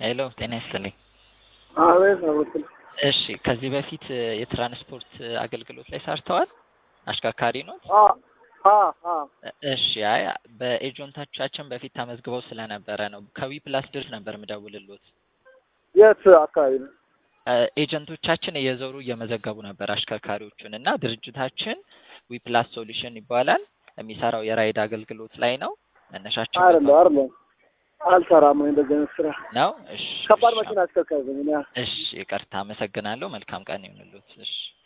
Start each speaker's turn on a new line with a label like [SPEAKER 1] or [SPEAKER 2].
[SPEAKER 1] ሄሎ ጤና ይስጥልኝ።
[SPEAKER 2] አቤት ነው ብትል
[SPEAKER 1] እሺ ከዚህ በፊት የትራንስፖርት አገልግሎት ላይ ሰርተዋል? አሽከርካሪ ኖት?
[SPEAKER 2] አ አ አ
[SPEAKER 1] እሺ አይ በኤጀንቶቻችን በፊት ተመዝግበው ስለነበረ ነው። ከዊ ፕላስ ድርጅት ነበር ምደውልሎት።
[SPEAKER 2] የት አካባቢ ነው?
[SPEAKER 1] ኤጀንቶቻችን እየዞሩ እየመዘገቡ ነበር አሽከርካሪዎቹን እና ድርጅታችን ዊ ፕላስ ሶሉሽን ይባላል። የሚሰራው የራይድ አገልግሎት ላይ ነው። መነሻችን
[SPEAKER 2] አይደለም አይደለም አልሰራም ወይ እንደዚህ አይነት ስራ
[SPEAKER 1] ነው። እሺ
[SPEAKER 2] ከባድ
[SPEAKER 1] እሺ፣
[SPEAKER 2] መኪና አሽከርካሪ ነኝ እኔ።
[SPEAKER 1] እሺ ይቅርታ፣ አመሰግናለሁ። መልካም ቀን ይሁንልዎት። እሺ